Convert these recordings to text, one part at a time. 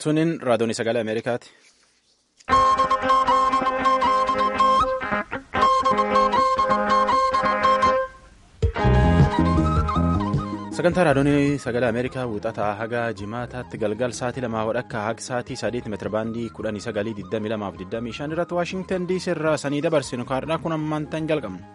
Tuniin raadiyoon sagalee Ameerikaati. Sagantaa raadiyoon sagalee Ameerikaa wuxataa haga jimaataatti galgal sa'aatii lamaa hodhakka haga sa'aatii sadeeti meetirabaandii kudhanii sagalii digdamii lamaaf digdamii shan irratti Waashingtan diisii irraa sanii dabarsinu kaardhaa kun ammaantan jalqabna.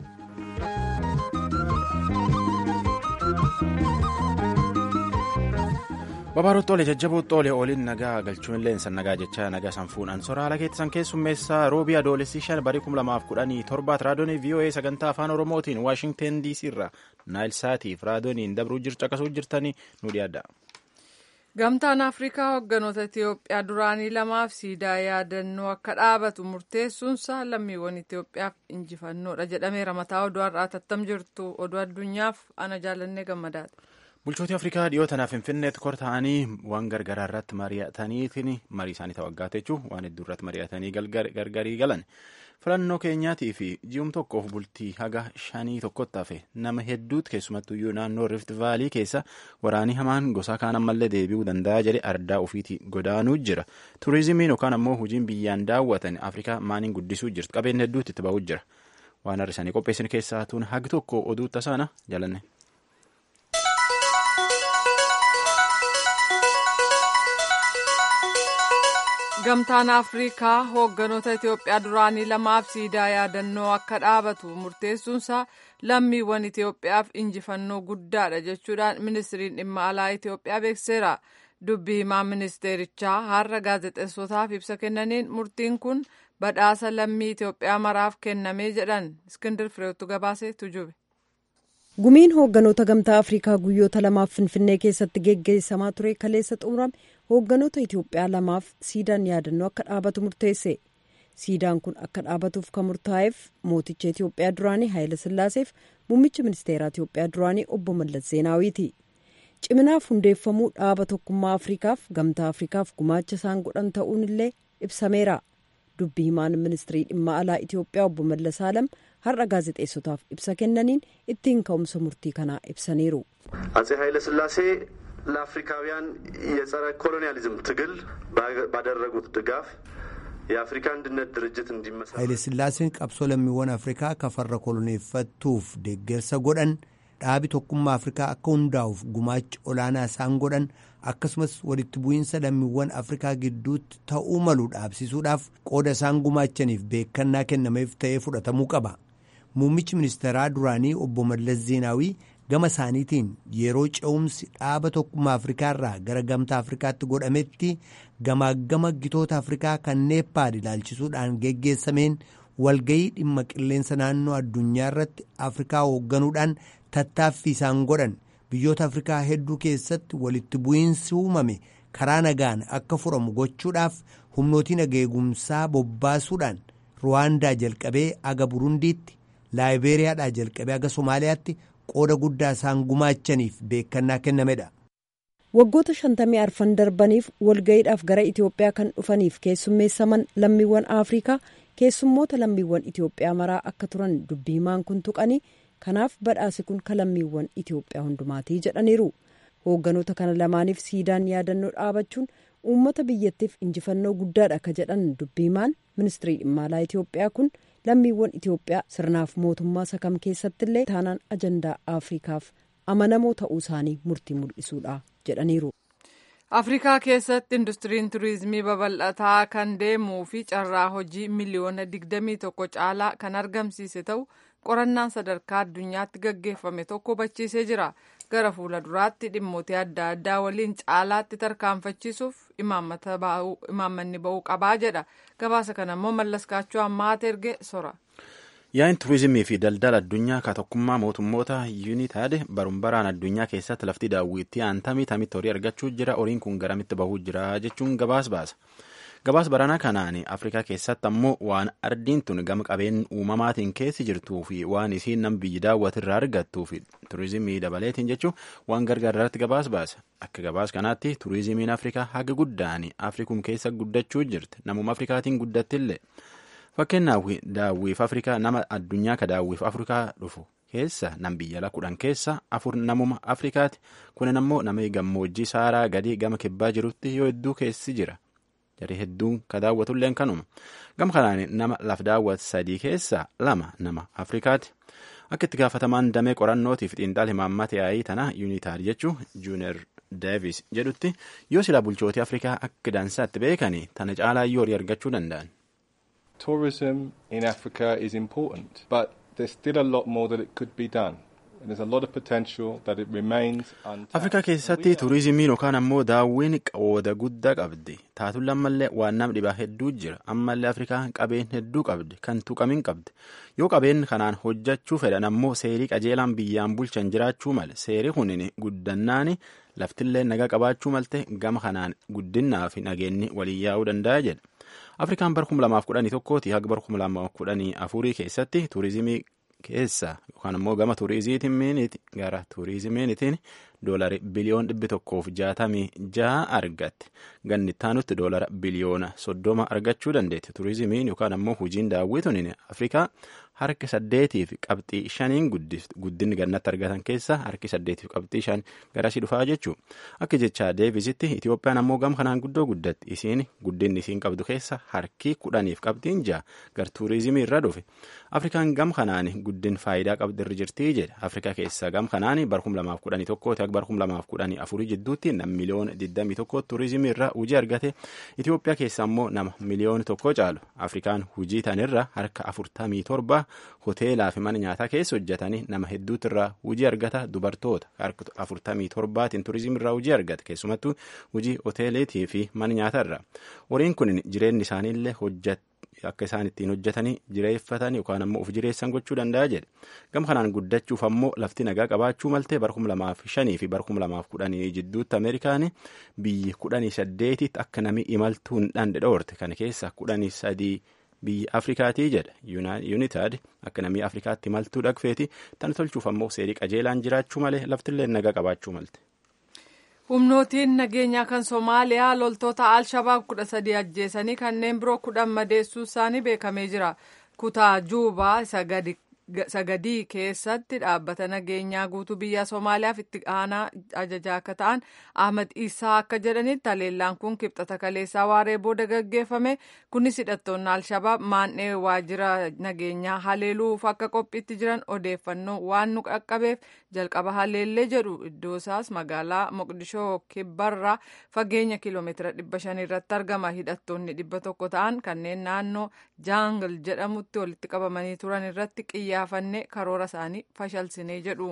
Babaarotti oole jajjabootti oole ooliin nagaa galchuun leensa nagaa jecha nagaa sanfuudhaan soraala keessan keessummeessaa roobii adoolessi shan barii kum lamaaf kudhanii torbaat raadiyoonii VOA sagantaa afaan oromootiin waashingten diisii irraa naayil saatiif raadiyooniin dabruu caqasuu jirtanii nu dhiyaadha. Gamtaan Afrikaa hogganoota Itiyoophiyaa duraanii lamaaf siidaa yaadannoo akka dhaabatu murteessuunsaa lammiiwwan Itiyoophiyaaf injifannoodha jedhameera mataa oduu har'aa tattam jirtu oduu addunyaaf ana jaalannee gammadaadha. Bulchootii Afrikaa dhiyoo tanaaf Finfinneetti kor ta'anii waan gargaraa irratti mari'ataniitiin marii isaanii ta'aggaate jechuun waan hedduu irratti mari'atanii gargarii galan filannoo keenyaatii fi ji'um tokkoof bultii haga shanii tokkotti hafe nama hedduutti keessumattuyyuu naannoo rift vaalii keessa waraanii hamaan gosa kaan ammallee deebi'uu danda'a jedhe ardaa ofiitii godaanuu jira turizimiin yookaan ammoo hojiin biyyaan daawwatan Afrikaa maaniin guddisuu jirtu qabeenya hedduutti itti ba'uu jira waan har'isanii qopheessan keessaa tuun hagi tokko oduu tasaana jalanne. Gamtaan Afrikaa hoogganoota Itiyoophiyaa duraanii lamaaf siidaa yaadannoo akka dhaabatu murteessuunsaa lammiiwwan Itiyoophiyaaf injifannoo guddaadha jechuudhaan ministiriin dhimma alaa Itiyoophiyaa beekseera. Dubbii himaa ministeerichaa har'a gaazexeessotaaf ibsa kennaniin murtiin kun badhaasa lammii Itiyoophiyaa maraaf kennamee jedhan Iskindir Fireetu gabaasee tujube. Gumiin hoogganoota gamtaa Afrikaa guyyoota lamaaf Finfinnee keessatti geggeessamaa ture kaleessa xumurame hoogganoota Itiyoophiyaa lamaaf siidaan yaadannoo akka dhaabatu murteesse. Siidaan kun akka dhaabatuuf kan murtaa'eef mooticha Itiyoophiyaa duraanii Haayila Sillaaseef muummicha ministeeraa Itiyoophiyaa duraanii obbo Mallas Zeenaawiiti. Ciminaaf hundeeffamuu dhaaba tokkummaa Afrikaaf gamtaa Afrikaaf gumaacha isaan godhan ta'uun illee ibsameera. Dubbii himaan ministirii dhimma alaa Itiyoophiyaa obbo Mallas Alam har'a gaazexeessotaaf ibsa kennaniin ittiin ka'umsa murtii kanaa ibsaniiru. አጼ ኃይለ ሥላሴ ለአፍሪካውያን የጸረ ኮሎኒያሊዝም ትግል ባደረጉት ድጋፍ የአፍሪካ አንድነት ድርጅት እንዲመሰረት ኃይለ ሥላሴን qabsoo lammiiwwan afrikaa kafarra koloneeffattuuf deeggarsa godhan dhaabi tokkummaa afrikaa akka hundaa'uuf gumaacha olaanaa isaan godhan akkasumas walitti bu'iinsa lammiiwwan afrikaa gidduutti ta'uu malu dhaabsisuudhaaf qooda isaan gumaachaniif beekannaa kennameef ta'ee fudhatamuu qaba muummichi ministeeraa duraanii obbo Mallas Zeenaawii gama isaaniitiin yeroo ce'umsi dhaaba tokkummaa afrikaa irraa gara gamtaa afrikaatti godhametti gamaagama gitoota afrikaa kan neeppaad ilaalchisuudhaan geggeessameen walgayii dhimma qilleensa naannoo addunyaa irratti afrikaa hoogganuudhaan tattaaffii isaan godhan biyyoota afrikaa hedduu keessatti walitti bu'iinsi uumame karaa nagaan akka furamu gochuudhaaf humnootiin nageegumsaa bobbaasuudhaan ruwaandaa jalqabee aga burundiitti laayibeeriyaadhaa jalqabee aga somaaliyaatti qooda guddaa isaan gumaachaniif beekannaa kennamedha. waggoota shantamii arfan darbaniif walgayiidhaaf gara itiyoophiyaa kan dhufaniif keessummeessaman lammiiwwan afrikaa keessummoota lammiiwwan itiyoophiyaa maraa akka turan dubbii himaan kun tuqanii kanaaf badhaasi kun ka lammiiwwan itiyoophiyaa hundumaatii jedhaniiru hoogganoota kana lamaaniif siidaan yaadannoo dhaabachuun uummata biyyattiif injifannoo guddaadha ka jedhan dubbii himaan ministirii dhimma alaa itiyoophiyaa kun lammiiwwan itiyoophiyaa sirnaaf mootummaa sakam keessattillee taanaan ajandaa afrikaaf amanamoo ta'uu isaanii murtii mul'isuudha jedhaniiru. afrikaa keessatti industiriin turizimii babal'ataa kan deemuu fi carraa hojii miliyoona 21 caalaa kan argamsiise ta'u qorannaan sadarkaa addunyaatti gaggeeffame tokko hubachiisee jira gara fuula duraatti dhimmoota adda addaa waliin caalaatti tarkaanfachiisuuf imaammanni ba'uu qabaa jedha gabaasa kana immoo mallas kaachoo ammaata erge sora. Yaa'in turizimii fi daldala addunyaa ka tokkummaa mootummoota yuunitaad barumbaraan addunyaa keessatti lafti daawwitti aantamii tamitti horii argachuu jira horiin kun garamitti bahuu jira jechuun gabaas baasa. Gabaas baranaa kanaan Afrikaa keessatti ammoo waan ardiin tun gama qabeen uumamaatiin keessi jirtuu fi waan isiin nam biyyi daawwatirraa argattuu fi turizimii dabaleetiin jechuun waan gargaarratti gabaas baasa. Akka gabaas kanaatti turizimiin Afrikaa haga guddaan Afrikum keessa guddachuu jirti. Namuma Afrikaatiin guddattillee. Fakkeenyaaf daawwiif Afrikaa nama addunyaa ka daawwiif Afrikaa dhufu keessa nam biyya ala kudhan keessa afur namuma afrikaati kunin ammoo nama gammoojjii saaraa gadii gama kibbaa jirutti yoo hedduu keessi jira jarii hedduun ka daawwatulleen kanuma gama kanaan nama laf daawwat sadii keessa lama nama afrikaati akka itti gaafatamaan damee qorannootiif xiinxal himaammata yaa'ii tana yuunitaar jechuu juuner deevis jedhutti yoo silaa bulchootii afrikaa akka dansaatti beekanii tana caalaa yoo horii argachuu danda'an. Tourism in Africa is important, but there's still a lot more that it could be done. There's a lot of potential that it remains untapped. Afrikaa keessatti turizimiin yookaan ammoo daawwiin qooda guddaa qabdi. Taatulla ammallee waan nam dhibaa hedduu jira. Ammallee Afrikaan qabeen hedduu qabdi. Kan tuqamin qabdi. Yoo qabeen kanaan hojjechuu fedhan ammoo seerii qajeelaan biyyaan bulchan jiraachuu male. Seerii kunin guddannaani laftillee nagaa qabaachuu malte gama kanaan guddinaa fi nageenyi waliin yaa'uu danda'a jedha. Afrikaan bara kuma lamaaf kudhanii tokkooti haga bara kuma lamaaf kudhanii afurii keessatti turizimii keessa yookaan ammoo gama turizimiiniiti gara turizimiinitiin doolari biliyoon dhibbi tokkoof jaatamii jaha argatte ganni ittaanutti doolara biliyoona soddoma argachuu dandeetti turizimiin yookaan ammoo hojiin daawwituun afrikaa harki saddeetiif qabxii shaniin guddinni gannatti argatan keessa harki saddeetiif qabxii shan garasii dhufaa jechuu akka jechaa deevisitti itiyoophiyaan ammoo gama kanaan guddoo guddatti isiin guddinni isiin qabdu keessa harki kudhaniif qabxiin jaha gar turizimii irra dhufe afrikaan gama kanaan guddin faayidaa qabdi irra jirtii jedha afrikaa keessa gama kanaan bara kuma lamaaf kudhanii tokkooti akka bara kuma lamaaf kudhanii afurii jidduutti nam miliyoona digdamii tokko turizimii irra hujii argate itiyoophiyaa keessa ammoo nama miliyoona tokko caalu afrikaan hujii tanirra harka afurtamii torba hoteelaa fi mana nyaataa keessa hojjetanii nama hedduutu irraa hujii argata dubartoota harka afurtamii torbaatiin turizimii irraa hujii argata keessumattuu hujii hoteeleetii fi mana nyaataa irra horiin kun jireenyi isaaniillee hojjet akka isaan ittiin hojjetanii jireeffatan yookaan ammoo of jireessan gochuu danda'a jedhe gama kanaan guddachuuf ammoo lafti nagaa qabaachuu maltee bara kuma lamaaf shanii fi bara kuma lamaaf kudhanii jidduutti ameerikaan biyyi kudhanii saddeetitti akka namni imaltuu hin dhandhe dhoorte kana keessa kudhanii sadii biyya afrikaatii jedha yuunitaad akka namni afrikaatti imaltuu dhaqfeeti tan tolchuuf ammoo seerii qajeelaan jiraachuu malee laftillee nagaa qabaachuu malte. humnootiin nageenyaa kan soomaaliyaa loltoota al-shabaab kudha sadii ajjeesanii kanneen biroo kudhan madeessuu isaanii beekamee jira kutaa juubaa sagadii keessatti dhaabbata nageenyaa guutuu biyya soomaaliyaaf itti aanaa ajajaa akka ta'an ahmad isaa akka jedhanitti haleellaan kun kibxata kaleessaa waaree booda gaggeeffame kunis hidhattoonni al-shabaab maandhee waajjira nageenyaa haleeluuf akka qophiitti jiran odeeffannoo waan nu qaqqabeef jalqaba haleellee jedhu iddoo isaas magaalaa moqdishoo kibbarraa fageenya kiiloomeetira dhibba shan irratti argama hidhattoonni dhibba tokko ta'an kanneen naannoo jaangil jedhamutti walitti qabamanii turan irratti xiyyeeffannee karoora isaanii fashalsinee jedhu.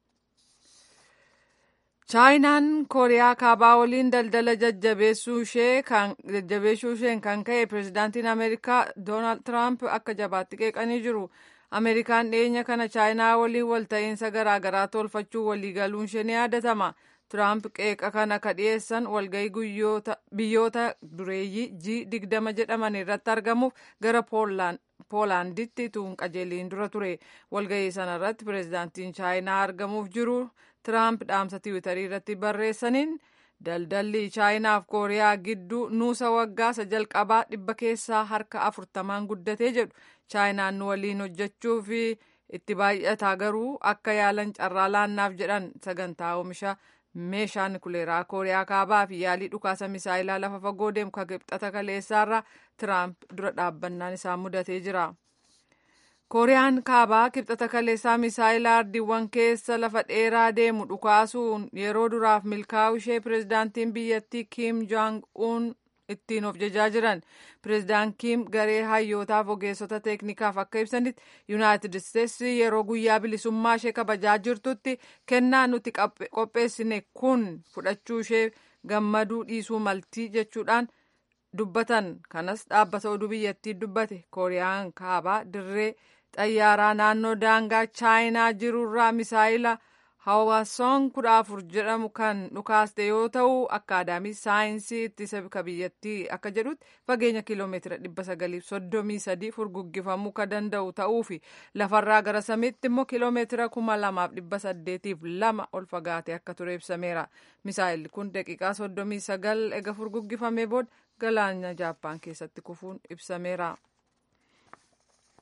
chaayinaan kooriyaa kaabaa waliin daldala jajjabeessuu isheen kan ka'e pirezidaantiin ameerikaa doonaald tiraamp akka jabaatti qeeqanii jiru. ameerikaan dhiyeenya kana chaayinaa waliin walta'iinsa garaagaraa tolfachuu waliigaluun ishee ni yaadatama tiraamp qeeqa kana ka dhiyeessan walgahii biyyoota dureeyyii ji digdama jedhaman irratti argamuuf gara poolaanditti tuun qajeeliin dura ture walgahii sana irratti pireezidaantiin chaayinaa argamuuf jiru tiraamp dhaamsa tiwiitarii irratti barreessaniin daldalli chaayinaaf kooriyaa gidduu nuusa waggaa isa jalqabaa dhibba keessaa harka afurtamaan guddatee jedhu chaayinaan nu waliin hojjechuu fi itti baay'ataa garuu akka yaalan carraa laannaaf jedhan sagantaa oomisha meeshaa nukuleeraa kooriyaa kaabaa fi yaalii dhukaasa misaayilaa lafa fagoo deemu ka kibxata kaleessaarra tiraamp dura dhaabbannaan isaa mudatee jira. kooriyaan kaabaa kibxata kaleessaa misaayilaa ardiiwwan keessa lafa dheeraa deemu dhukaasuun yeroo duraaf milkaa'u ishee pireezidaantiin biyyattii kiim joong uun ittiin of jajaa jiran pireezidaan kiim garee hayyootaaf ogeessota teeknikaaf akka ibsanitti yuunaayitid isteetsi yeroo guyyaa bilisummaa ishee kabajaa jirtutti kennaa nuti qopheessine kun fudhachuu ishee gammaduu dhiisuu maltii jechuudhaan dubbatan kanas dhaabbata oduu biyyattii dubbate kooriyaan kaabaa dirree xayyaaraa naannoo daangaa chaayinaa jirurraa misaayila hawaasoon kudha afur jedhamu kan dhukaaste yoo ta'u akkaadaamii saayinsii ittisa ka biyyattii akka jedhutti fageenya kiiloomeetira dhibba sagaliif soddomii sadii furguggifamuu ka danda'u ta'uu fi lafarraa gara samiitti immoo kiiloomeetira kuma lamaaf dhibba saddeetiif lama ol fagaate akka ture ibsameera misaayilli kun daqiiqaa soddomii sagal ega furguggifamee booda galaana jaappaan keessatti kufuun ibsameera.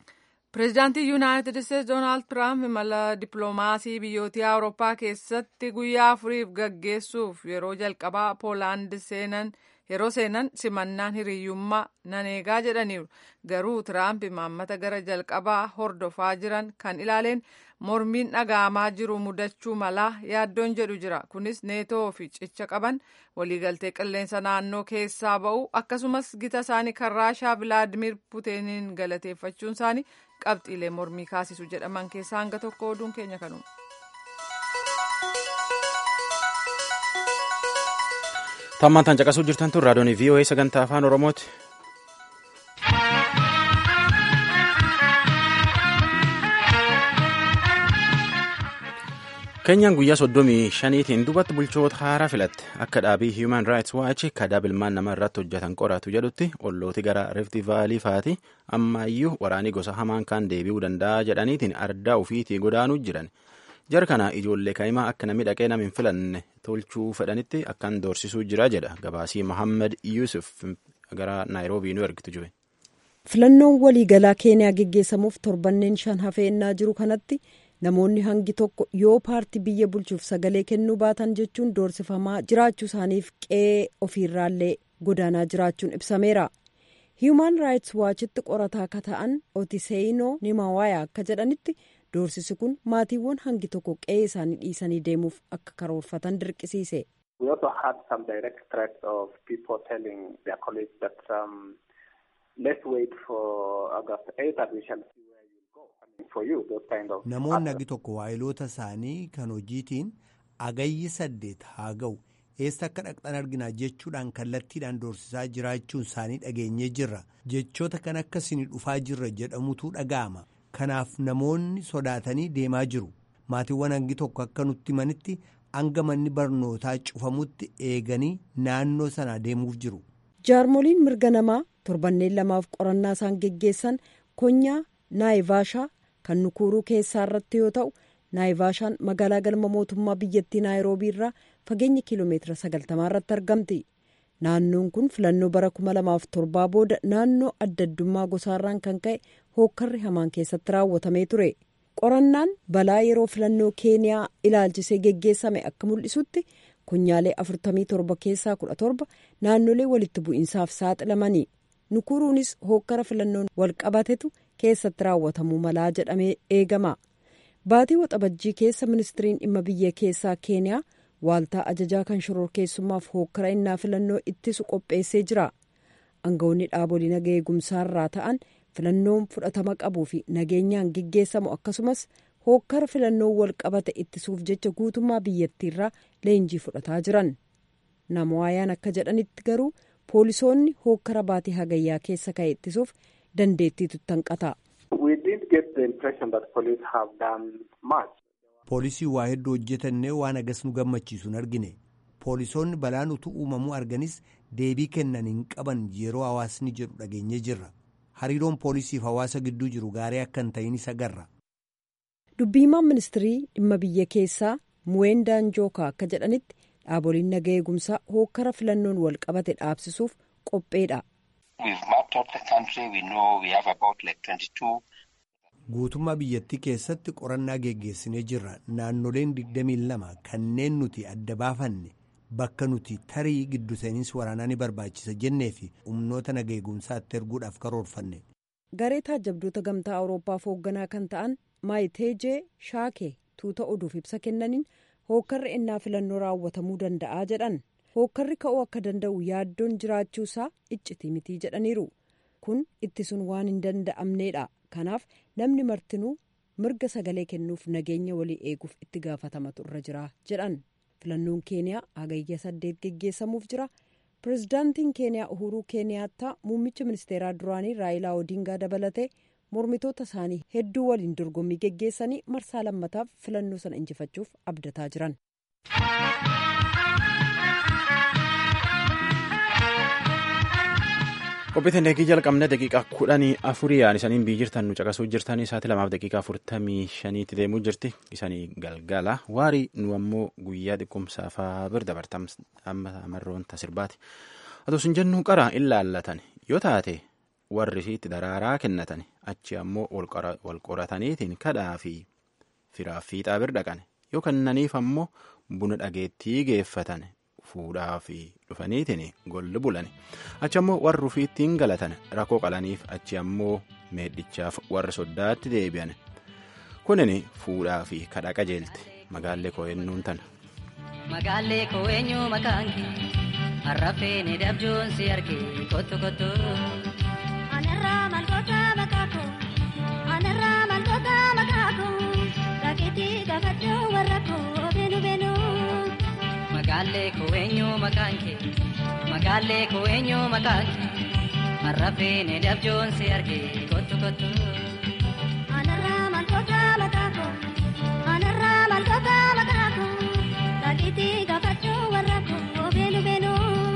Pireezidaantii Yuunaayitid Isteetsi Doonaald Tiraamp imala dippiloomaasii biyyoota Awurooppaa keessatti guyyaa afuriif gaggeessuuf yeroo jalqabaa Poolaand seenan yeroo seenan simannaan hiriyyummaa nan eegaa jedhaniiru. Garuu Tiraamp imaammata gara jalqabaa hordofaa jiran kan ilaaleen mormiin dhaga'amaa jiru mudachuu malaa yaaddoon jedhu jira. Kunis neetoo fi cicha qaban waliigaltee qilleensa naannoo keessaa ba'u akkasumas gita isaanii kan Raashaa Vilaadimir Puutiniin galateeffachuun isaanii qabxiilee mormii kaasisu jedhaman keessaa hanga tokko oduun keenya kanuma. Tammaan tan caqasuu jirtan tun raadiyoon VOA sagantaa afaan Oromooti. Keenyaan guyyaa soddomii shaniitiin duubatti bulchoota haaraa filatte akka dhaabii Human Rights Watch kadaa bilmaan nama irratti hojjetan qoratu jedhutti ollooti gara Rift Vaalii faati ammaayyuu waraanii gosa hamaan kan deebi'uu danda'a jedhaniitiin ardaa ofiitii godaanuu jiran. Jara kana ijoollee kaa'imaa akka namni dhaqee nama hin filanne tolchuu fedhanitti akkan doorsisuu jira jedha gabaasii Mohammed Yusuf gara Naayiroobii nu ergitu jiru. Filannoon waliigalaa Keeniyaa geggeessamuuf torbanneen shan hafeennaa jiru kanatti namoonni hangi tokko yoo paartii biyya bulchuuf sagalee kennuu baatan jechuun doorsifamaa jiraachuu isaaniif qe'ee ofiirraallee godaanaa jiraachuun ibsameera. Human Rights Watchitti qorataa akka ta'an Otiseyinoo Nimawaayaa akka jedhanitti doorsisi kun maatiiwwan hangi tokko qe'ee isaanii dhiisanii deemuuf akka karoorfatan dirqisiise. We also had some direct threats of people telling their colleagues that um, let's wait for August 8th and we shall see where you go. I mean, for you, those kind of... Namoonni hagi tokko waayiloota isaanii kan hojiitiin agayyi saddeet haa ga'u eessa akka dhaqxan arginaa jechuudhaan kallattiidhaan doorsisaa jiraachuun isaanii dhageenyee jirra jechoota kan akkasiin dhufaa jirra jedhamutu dhaga'ama. Kanaaf namoonni sodaatanii deemaa jiru. Maatiiwwan hangi tokko akka nutti himanitti hanga manni barnootaa cufamutti eeganii naannoo sanaa deemuuf jiru. Jaarmoliin mirga namaa torbanneen lamaaf qorannaa isaan geggeessan konyaa naayivaashaa kan nukuuruu keessaa irratti yoo ta'u naayivaashaan magaalaa galma mootummaa biyyattii naayiroobii irraa fageenya kiiloomeetira sagaltamaa irratti argamti. naannoon kun filannoo bara 2007 booda naannoo adda addummaa gosaarraan kan ka'e hookkarri hamaan keessatti raawwatamee ture qorannaan balaa yeroo filannoo keeniyaa ilaalchisee geggeessame akka mul'isutti kunyaalee 47 keessaa 17 naannolee walitti bu'iinsaaf saaxilamanii nukuruunis hookkara filannoon walqabatetu keessatti raawwatamuu malaa jedhamee eegama baatii waxabajjii keessa ministiriin dhimma biyya keessaa keeniyaa. waaltaa ajajaa kan shororkeessummaaf hookkara innaa filannoo ittisu qopheessee jira aangawoonni dhaabolee naga eegumsaarraa ta'an filannoon fudhatama qabuu fi nageenyaan geggeessamu akkasumas hookkara filannoo walqabate ittisuuf jecha guutummaa biyyattiirraa leenjii fudhataa jiran namoayaan akka jedhanitti garuu poolisoonni hookkara baatii hagayyaa keessa ka'e ittisuuf dandeettiitu tanqata. poolisii waa hedduu hojjetannee waan agas nu gammachiisu hin argine poolisoonni balaan utuu uumamuu arganis deebii kennan hin qaban yeroo hawaasni jedhu dhageenye jirra hariiroon poolisiif hawaasa gidduu jiru gaarii akka hin ta'inis agarra. dubbiimaan ministirii dhimma biyya keessaa muwendaan jookaa akka jedhanitti dhaaboliin naga eegumsaa hookkara filannoon wal qabate dhaabsisuuf qopheedha. guutummaa biyyattii keessatti qorannaa geggeessinee jirra naannoleen 22 kanneen nuti adda baafanne bakka nuti tarii giddu seeninsi waraanaa ni barbaachisa jennee fi humnoota naga eegumsaatti erguudhaaf karoorfanne. garee taajabdoota gamtaa awuroopaaf hoogganaa kan ta'an maayiteejee shaakee tuuta oduuf ibsa kennaniin hookkarri ennaa filannoo raawwatamuu danda'a jedhan hookkarri ka'uu akka danda'u yaaddoon jiraachuusaa iccitii mitii jedhaniiru kun ittisuun waan hin danda'amneedha. kanaaf namni martinuu mirga sagalee kennuuf nageenya walii eeguuf itti gaafatamatu irra jira jedhan filannoon keeniyaa hagayya saddeet geggeessamuuf jira pirezidaantiin keeniyaa uhuruu keeniyaattaa muummicha ministeeraa duraanii raayilaa odiingaa dabalatee mormitoota isaanii hedduu waliin dorgommii geggeessanii marsaa lammataaf filannoo sana injifachuuf abdataa jiran. qophiitiin deegii jalqabne daqiiqaa kudhanii afurii yaan isaniin biyyi jirtan nu caqasuu jirtanii isaati lamaaf daqiiqaa afurtamii shaniitti deemuu jirti isanii galgala waarii nu ammoo guyyaa xiqqumsaafaa bir dabartam amma marroon tasirbaati haa sin jennu qara in laallatan yoo taate warri isiitti daraaraa kennatan achi ammoo wal qorataniitiin kadhaa fi firaaf fiixaa bir dhaqan yoo kennaniif ammoo buna dhageettii geeffatan fuudhaa fi dhufaniitiin golli bulan achi ammoo warri ufiittiin galatan rakkoo qalaniif achi ammoo meedhichaaf warra soddaatti deebi'an kunin fuudhaa fi kadha qajeelte magaallee koo eenyuun tana. Magaallee koo eenyu maqaan kee harrafee ni dabjoon si argee kottu kottu. Anarraa malkoota maqaa koo anarraa malkoota maqaa koo rakeetii gaafachuu warra koo beenu beenu. Magaallee koo eenyu maqaan kee magaallee koo eenyu maqaan kee harrafee ni dabjoon si argee kottu kottu. Anarraa malkoota maqaa koo anarraa malkoota maqaa koo. Rakitii gaafachuu warra koo beenu beenu.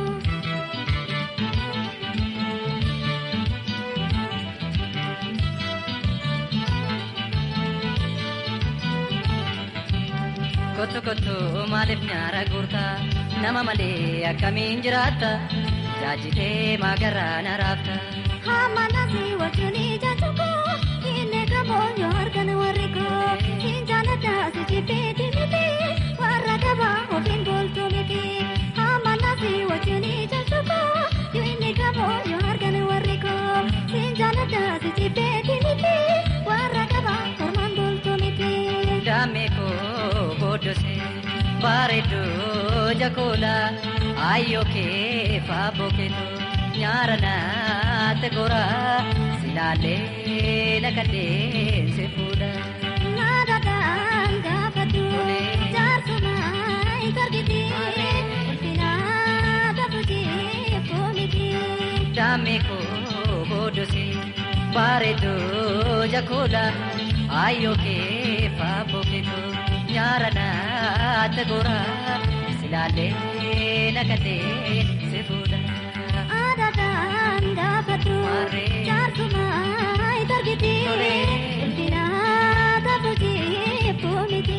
Kottu kottu maaliif nyaara guurtaa nama malee akkamiin jiraatta jaajitee maagarraa na raafta. Hamma nasi wajjin ija tokko inni qaboo yoo argan warri koo hin jaalladha si jibbeeti miti warra dabaa ofiin boltuu miti. Hamma nasi wajjin ija tokko inni qaboo yoo argan warri koo hin jaalladha si jibbeeti miti warra dabaa ormaan boltuu miti. Daamee koo booddosee bareedduu jakoola ayyoo kee faaboo keetoo. nyaara naatti gora silaalee lakkatee si fuudha. Naadadhaan gaafadhu jaarsuma hin argiti ulfinaa gafuujii foomiti. Daamee koo booddosee bareedduu jakoola ayyoo kee faaboo keetoo nyaara naatti gora silaalee lakkatee si fuudha. Naadadhaan gaafadhu jaarsuma hin argiti ulfinaa gafuujii foomiti.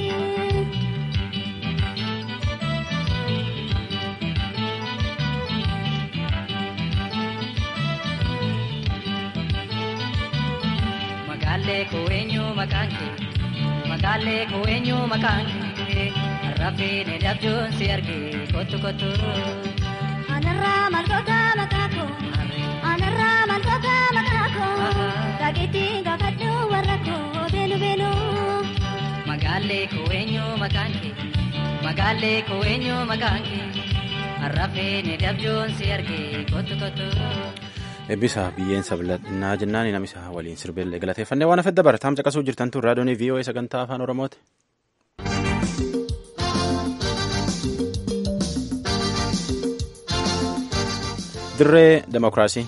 Magaallee koo eenyu maqaan kee magaallee koo eenyu maqaan kee rafee ni dabjoon si argee kottu kottu. Anarraa malkoota maqaa koo anarraa malkoota maqaa koo dhageettii gaafadhu warra koo beenu beenu. Magaallee koo eenyu maqaan kee magaallee koo eenyu maqaan kee rafee ni dabjoon si argee kottu kottu. Eebbisa biyyeen sabladhinaa jennaan namisa waliin sirbeellee galateeffannee waan afedda barataan caqasuu jirtan tun raadiyoon VOA sagantaa afaan Oromooti. Dirree Demokiraasii.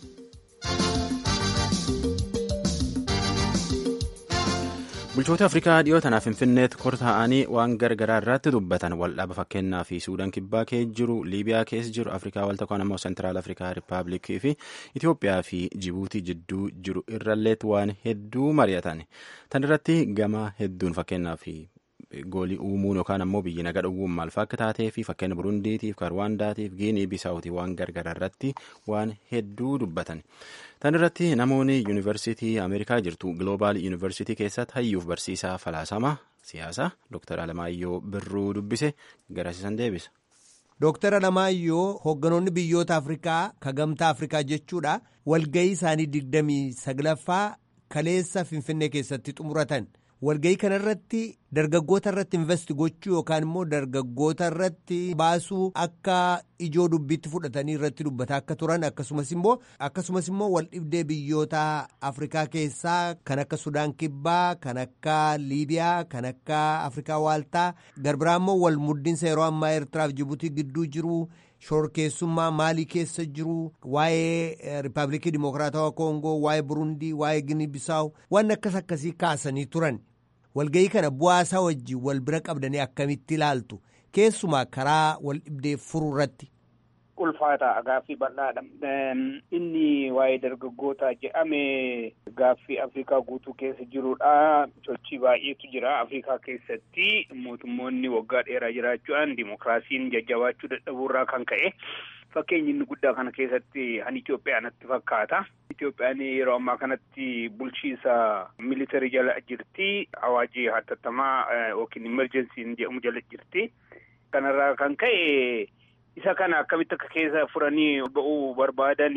bulchoota afrikaa dhiyoo tanaaf finfinneetti kortaa'anii waan gargaraa irratti dubbatan waldhaba fakkeenyaa fi suudaan kibbaa keessa jiru liibiyaa keessa jiru afrikaa walta kaan ammoo seentiraal afrikaa rippaabilikii fi itiyoophiyaa fi jibuutii jidduu jiru irralleetti waan hedduu mari'atan tan irratti gama hedduun fakkeenyaa fi goolii uumuun yookaan ammoo biyyi naga dhowwuun maal akka taatee fi fakkeenya burundiitiif karwaandaatiif giinii bisaawutii waan gargaraa irratti waan hedduu dubbatan. tan irratti namoonni yuunivarsiitii ameerikaa jirtu gloobaal yuunivarsiitii keessatti hayyuuf barsiisaa falaasama siyaasaa dooktar alamaayyoo birruu dubbise garasiisan deebisa. Dooktar Alamaayyoo hoogganoonni biyyoota Afrikaa ka gamtaa Afrikaa jechuudha walgahii isaanii digdamii saglaffaa kaleessa Finfinnee keessatti xumuratan. walgahii kana irratti dargaggoota irratti investi gochuu yookaan immoo dargaggoota irratti baasuu akka ijoo dubbiitti fudhatanii irratti dubbataa akka turan akkasumas immoo akkasumas immoo wal dhibdee biyyoota afrikaa keessaa kan akka sudaan kibbaa kan akka liibiyaa kan akka afrikaa waaltaa garbiraa immoo wal muddinsa yeroo ammaa eertiraaf jibuutii gidduu jiru. shorkeessummaa maalii keessa jiru waa'ee riippaabilikii dimokiraatawaa koongoo waa'ee burundii waa'ee ginii bisaawu waan akkas akkasii kaasanii turan walgahii kana bu'aasaa wajjin wal bira qabdanii akkamitti ilaaltu keessumaa karaa wal dhibdee furuu irratti. ulfaata gaaffii bal'aadha. Inni waa'ee dargaggoota jedhame gaaffii Afrikaa guutuu keessa jirudha. Sochii baay'eetu jira Afrikaa keessatti mootummoonni waggaa dheeraa jiraachuudhaan dimokiraasiin jajjabaachuu dadhabuurraa kan ka'e Fakkeenyi inni guddaa kana keessatti han Itoophiyaa natti fakkaata. Itoophiyaan yeroo ammaa kanatti bulchiisa militarii jala jirti. Awaajii hatattamaa yookiin imerjensiin jedhamu jala jirti. Kanarraa kan ka'e isa kana akkamitti akka keessa furanii ba'uu barbaadan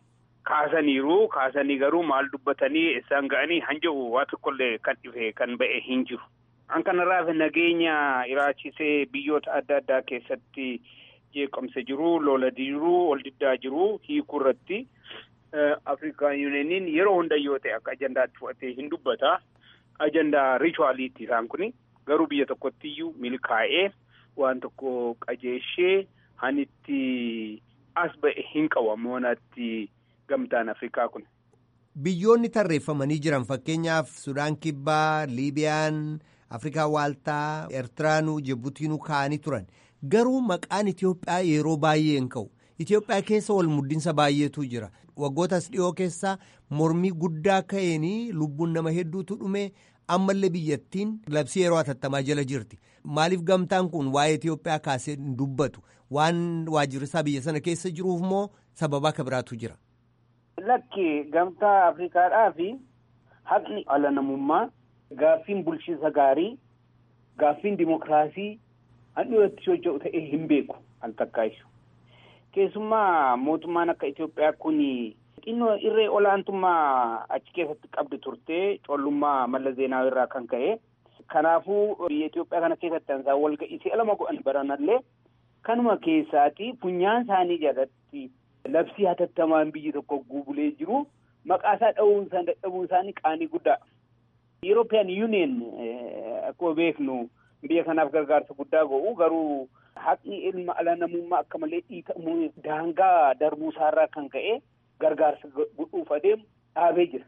kaasaniiru. Kaasanii garuu maal dubbatanii isaan ga'anii han jedhu waa tokkollee kan dhufe kan ba'e hin jiru. An kanarraaf nageenya iraachisee biyyoota adda addaa keessatti jeeqamsa jiru, lola jiru, ol diddaa jiru hiikuu irratti Afrikaan Yuuniyeeniin yeroo hunda yoo ta'e akka ajandaatti fudhatee hin dubbata. Ajandaa richuwaaliitti isaan kuni garuu biyya tokkotti iyyuu milkaa'ee waan tokko qajeeshee hanitti as ba'e hin qabu ammoonatti gamtaan Afrikaa kun. Biyyoonni tarreeffamanii jiran fakkeenyaaf Sudaan Kibbaa, Liibiyaan, Afrikaa Waaltaa, Eertiraanuu, Jibutiinuu kaa'anii turan. Garuu maqaan Itoophiyaa yeroo baay'ee hin ka'u. Itoophiyaa keessa wal muddinsa baay'eetu jira. Waggootas dhiyoo keessa mormii guddaa ka'eenii lubbuun nama hedduutu dhume ammallee biyyattiin labsii yeroo hatattamaa jala jirti. Maaliif gamtaan kun waa'ee Itoophiyaa kaasee hin dubbatu? Waan waajjirrisaa biyya sana keessa jiruuf moo sababa akka biraatu jira? Lakki gamtaa Afrikaadhaa fi haqni ala namummaa gaaffiin bulchiinsa gaarii gaaffiin dimokiraasii handhuun irratti socho'u ta'ee hin beeku al takkaayisu. Keessumaa mootummaan akka Itoophiyaa kun xinnoo irree olaantummaa achi keessatti qabdu turte collummaa malla zeenaawaa irraa kan ka'e. Kanaafuu biyya Itoophiyaa kana keessatti ansaan walga'ii si'a lama godhan baranallee kanuma keessaati funyaan isaanii jalatti labsii hatattamaan biyyi tokko guubulee jiru maqaasaa dha'uun isaan dadhabuun isaanii qaanii guddaa. European Union akkuma beeknu biyya kanaaf gargaarsa guddaa godhu garuu haqni ilma ala namummaa akka malee dhiitamu daangaa darbuu isaarraa kan ka'e gargaarsa godhuuf adeemu dhaabee jira.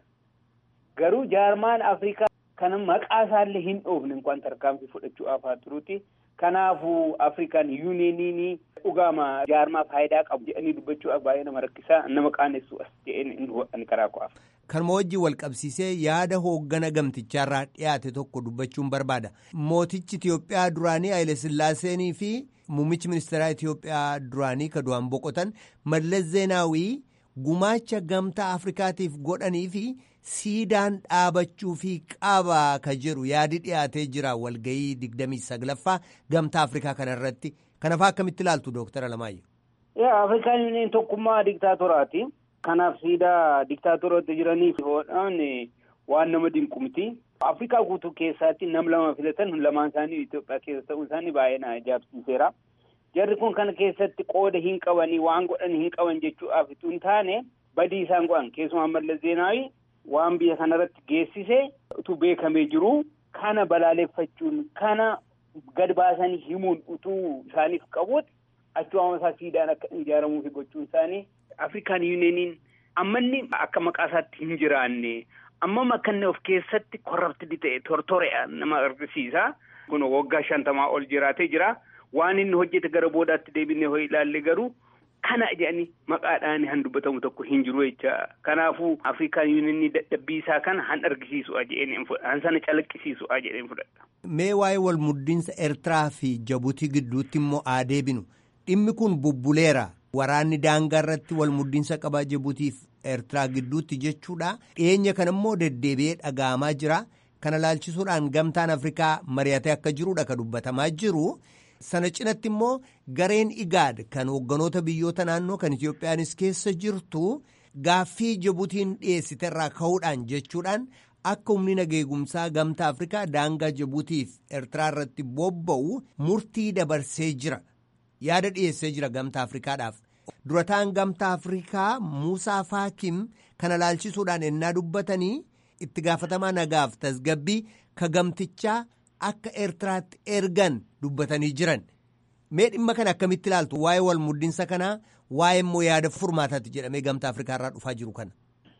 Garuu jaarmaan Afrikaa kana maqaa isaallee hin dhoofne inkwaan tarkaanfii fudhachuu afaa turuuti. Kanaafuu Afrikaan yuuniyeeniin dhugaama jaarmaa faayidaa qabu jedhanii dubbachuudhaaf baay'ee nama rakkisaa nama qaanessu as jedheen ani karaa qo'aaf. Kanuma wajjin wal qabsiisee yaada hooggana gamtichaarraa dhiyaate tokko dubbachuun barbaada. Mootichi Itiyoophiyaa duraanii Haile Sillaaseenii fi muummichi ministeeraa Itiyoophiyaa duraanii ka du'an boqotan Mallas Zeenaawii gumaacha gamtaa Afrikaatiif godhanii fi siidaan dhaabachuu fi qaba ka jedhu yaadi dhiyaatee jira walgayii digdamii saglaffaa gamtaa Afrikaa kanarratti. Kanaafaa akkamitti ilaaltu Dooktara Alamaayyoo? Yaa Afrikaan Yuuniyeeniin tokkummaa diktaatoraati. Kanaaf siidaa diktaatoroota jiraniif hodhaan waan nama dinqu miti. Afrikaa guutuu keessatti nam lama filatan lamaan isaanii Itoophiyaa keessa ta'uu isaanii baay'ee na ajaa'ibsiiseera. Jarri kun kana keessatti qooda hin qabanii waan godhan hin qaban jechuudhaaf utuu hin taane badii isaan godhan keessumaa Mallas Zeenaawii waan biyya kanarratti geessise utuu beekamee jiru kana balaaleffachuun kana gad baasanii himuun utuu isaaniif qabuuti achuma isaa siidaan akka ijaaramuufi gochuun isaanii Afrikaan Yuuniyeeniin ammanni akka maqaa isaatti hin jiraanne ammam akka inni of keessatti korraptidi ta'e tortore'a nama argisiisa. Kun waggaa shantamaa ol jiraatee jira. Waan inni hojjete gara boodaatti deebinee hoo ilaalle garuu kana jedhanii maqaadhaan han dubbatamu tokko hin jiru jecha. Kanaafuu Afrikaan Yuuniyeeniin dadhabbii isaa kana han argisiisu'a jedheen han sana calaqqisiisu'a jedheen fudhadha. Mee waa'ee wal muddinsa Eertiraa fi Jabuutii gidduutti immoo haa deebinu. Dhimmi kun bubbuleera. Waraanni daangaa irratti wal muddinsa qabaa Jibuutiif Eertiraa gidduutti jechuudha. Dhiyeenya kana immoo deddeebi'ee dhaga'amaa jira. Kana laalchisuudhaan gamtaan Afrikaa mari'atee akka jirudha kan dubbatamaa jiru. Sana cinatti immoo gareen Igaad kan hoogganoota biyyoota naannoo kan Itiyoophiyaanis keessa jirtu gaaffii Jibuutiin dhiyeessiterraa ka'uudhaan jechuudhaan akka humni nageegumsaa gamtaa Afrikaa daangaa Jibuutiif Eertiraa irratti bobba'u murtii dabarsee jira. Yaada dhiyeessee jira gamtaa Afrikaadhaaf. Durataan gamtaa Afrikaa Muusaa Faakim kana laalchisuudhaan ennaa dubbatanii itti gaafatamaa nagaaf tasgabbii ka gamtichaa akka Eertiraatti ergan dubbatanii jiran. Mee dhimma kana akkamitti ilaaltu waa'ee wal muddinsa kanaa waa'ee immoo yaada furmaataatti jedhamee gamtaa Afrikaa irraa dhufaa jiru kana.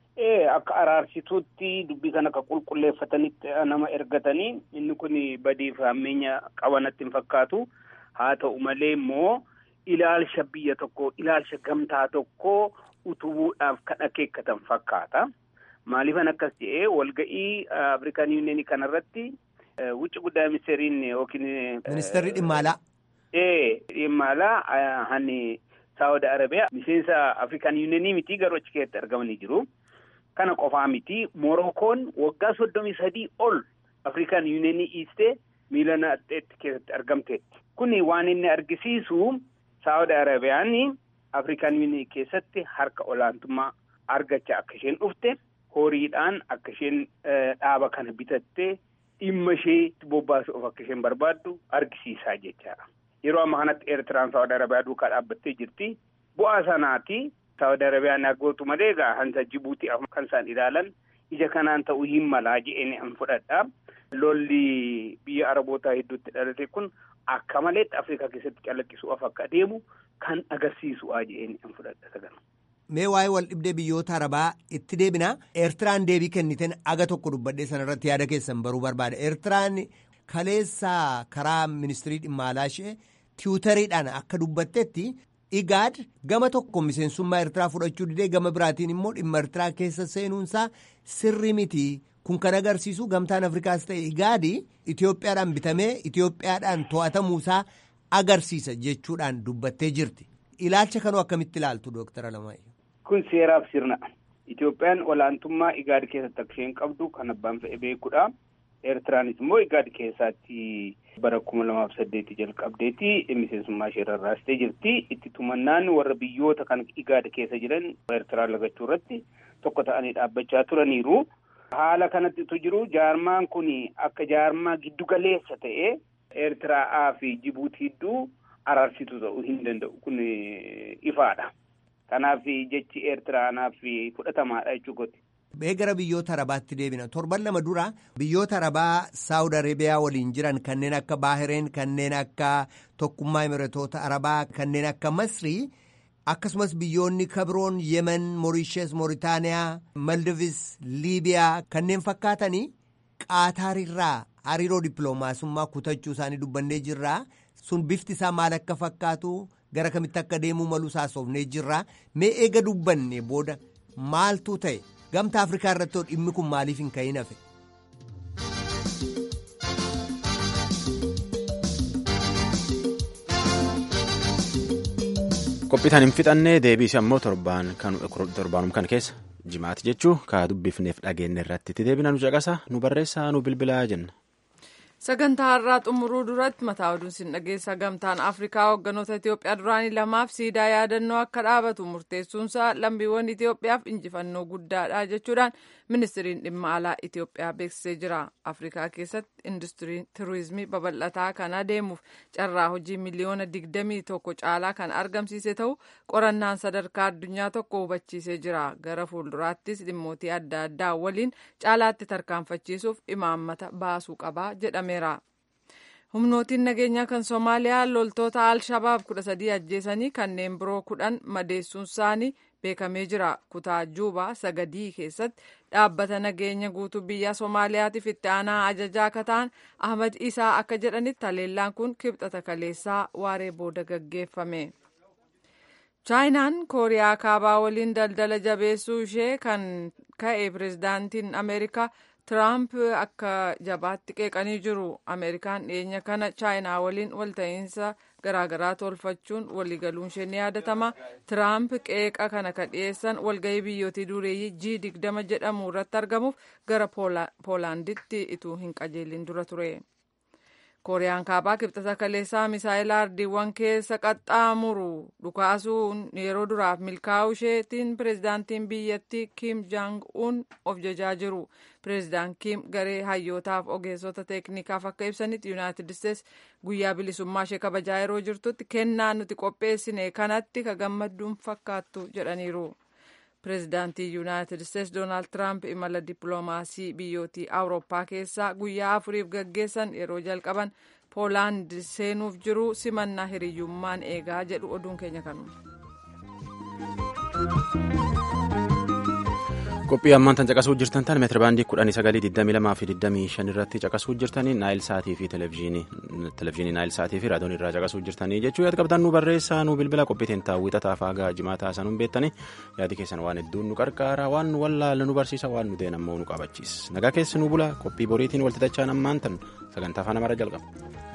Ee akka araarsituutti dubbii kana akka qulqulleeffatanitti nama ergatanii inni kun badii fi hammeenya qabanatti hin fakkaatu. Haa ta'u malee immoo ilaalcha biyya tokkoo ilaalcha gamtaa tokkoo utubuudhaaf kan akeekkatan fakkaata. Maaliifan akkas jedhee walga'ii Afrikaan Yuuniyeenii kanarratti wucci guddaa ministeeriin yookiin. Ministeerri dhimma alaa. Ee dhimma alaa hani Saawud Arabiyaa miseensa Afrikaan Yuuniyeenii miti garuu achi keessatti argamanii jiru. Kana qofaa miti Morookoon waggaa soddomii sadii ol Afrikaan Yuuniyeenii dhiistee miila naxxeetti keessatti argamteetti. Kuni waan inni argisiisu Saawud Arabiyaan Afrikaan Yuuniyeenii keessatti harka olaantummaa argachaa akka isheen dhufte horiidhaan akka isheen dhaaba kana bitattee dhimma ishee bobbaasuuf akka isheen barbaaddu argisiisaa jechaadha. Yeroo ammaa kanatti Eertiraan Saawud Arabiyaa duukaa dhaabbattee jirti. Bu'aa sanaati Saawud Arabiyaan aggootu malee egaa hansa Jibuutii kan isaan ilaalan ija kanaan ta'uu hin malaa je'een an fudhadha. Lolli biyya Arabootaa hedduutti dhalate kun akka maleetti Afrikaa keessatti calaqqisuuf akka adeemu kan agarsiisu'a je'een an fudhadha sagana. Mee waa'ee wal dhibdee biyyoota arabaa itti deebina eertiraan deebii kenniten aga tokko dubbadhee sanarratti yaada keessan baruu barbaada eertiraan kaleessa karaa ministirii dhimma alaa ishee tiwutariidhaan akka dubbattetti igaad gama tokko miseensummaa eertiraa fudhachuu didee gama biraatiin immoo dhimma eertiraa keessa seenuunsaa sirri miti kun kan agarsiisu gamtaan afrikaas ta'e igaadi itiyoophiyaadhaan bitamee itiyoophiyaadhaan to'atamuusaa agarsiisa jechuudhaan dubbattee jirti ilaalcha kanoo akkamitti ilaaltu dooktara Lamaayyoo. Kun seeraaf sirna. Itoophiyaan olaantummaa igaad keessatti akka isheen qabdu kan abbaan fe'e beekudha. Eertiraanis immoo igaad keessaatti bara kuma lamaaf saddeetti jalqabdeeti miseensummaa ishee rarraastee jirti. Itti tumannaan warra biyyoota kan igaad keessa jiran Eertiraa lagachuu irratti tokko ta'anii dhaabbachaa turaniiru. Haala kanatti utuu jiru jaarmaan kun akka jaarmaa giddu galeessa ta'e Eertiraa fi Jibuutii hedduu araarsitu ta'uu hin danda'u kun ifaadha. Kanaaf jechi Eertiraanaaf fudhatamaadha jechuudha. Mee gara biyyoota arabaatti deebina torban lama dura biyyoota arabaa saawud arabiyaa waliin jiran kanneen akka baahireen kanneen akka tokkummaa imiratoota arabaa kanneen akka masrii akkasumas biyyoonni kabroon yemen moorishees mooritaaniyaa maldivis liibiyaa kanneen fakkaatanii qaataarirraa hariiroo dippiloomaasummaa kutachuu isaanii dubbannee jirraa sun bifti isaa maal akka fakkaatu gara kamitti akka deemuu maluu saasofnee jirraa mee eega dubbanne booda maaltu ta'e. gamta afrikaa irratti dhimmi kun maaliif hin ka'in hafe. qophiitaan hin fixannee deebiisi ammoo torbaanum kan keessa jimaati jechuu kaa dubbifneef dhageenne irratti itti deebina nu caqasa nu barreessaa nu bilbilaa jenna. sagantaa har'aa xumuruu duratti mataa oduun sin dhageessa gamtaan afrikaa hoogganoota itiyoophiyaa duraanii lamaaf siidaa yaadannoo akka dhaabatu murteessuunsaa lammiiwwan itiyoophiyaaf injifannoo guddaadha jechuudhaan ministiriin dhimma alaa itiyoophiyaa beeksisee jira afrikaa keessatti industiriin turizimii babal'ataa kan adeemuuf carraa hojii miliyoona digdamii tokko caalaa kan argamsiise ta'u qorannaan sadarkaa addunyaa tokko hubachiisee jira gara fuulduraattis dhimmootii adda addaa waliin caalaatti tarkaanfachiisuuf imaammata baasuu qaba jedhame. humnootiin nageenyaa kan soomaaliyaa loltoota al-shabaab kudha sadii ajjeesanii kanneen biroo kudhan madeessuun isaanii beekamee jira kutaa juubaa sagadii keessatti dhaabbata nageenya guutuu biyya soomaaliyaatiif itti aanaa ajajaa akka ta'an ahmad isaa akka jedhanitti haleellaan kun kibxata kaleessaa waaree booda gaggeeffame. chaayinaan kooriyaa kaabaa waliin daldala jabeessuu ishee kan ka'e pirezidaantiin ameerikaa. Tiraamp akka jabaatti qeeqanii jiru. Ameerikaan dhiyeenya kana chaayinaa waliin walta'iinsa garaagaraa tolfachuun waliigaluun ishee ni yaadatama. Tiraamp qeeqa kana kan dhiyeessan walgahii biyyootii dureeyyii G digdama jedhamu irratti argamuuf gara Poolaanditti ituu hin qajeelin dura ture. kooriyaan kaabaa kibxata kaleessaa misaayila ardiiwwan keessa qaxxaamuru dhukaasuun yeroo duraaf milkaa'uu isheetiin pireezidaantiin biyyattii kiim jaang uun of jajaa jiru pireezidaant kiim garee hayyootaaf ogeessota teeknikaaf akka ibsanitti yuunaayitid isteets guyyaa bilisummaa ishee kabajaa yeroo jirtutti kennaa nuti qopheessine kanatti ka gammadduun fakkaattu jedhaniiru. pireezidaantii yuunaayitid isteets doonaald tiraamp imala dippiloomaasii biyyootii awurooppaa keessaa guyyaa afuriif gaggeessan yeroo jalqaban poolaand seenuuf jiru simannaa hiriyyummaan eegaa jedhu oduun keenya kanuma. qophii ammaan tan caqasuu jirtan tan meetira baandii kudhanii sagalii digdamii lamaa fi digdamii shan irratti caqasuu jirtanii naayil saatii fi televezyiinii naayil saatii fi raadiyoon irraa caqasuu jirtanii jechuu yaada qabdan nu barreessaa nu bilbila qophiitiin taawwixataa faagaa jimaataa sanuun beektanii yaadi keessan waan hedduun nu qarqaara waan nu wallaala nu barsiisa waan nu deen ammoo nu qabachiisa nagaa keessi nu bula qophii boriitiin waltitachaan ammaan tan sagantaa afaan amara jalqaba.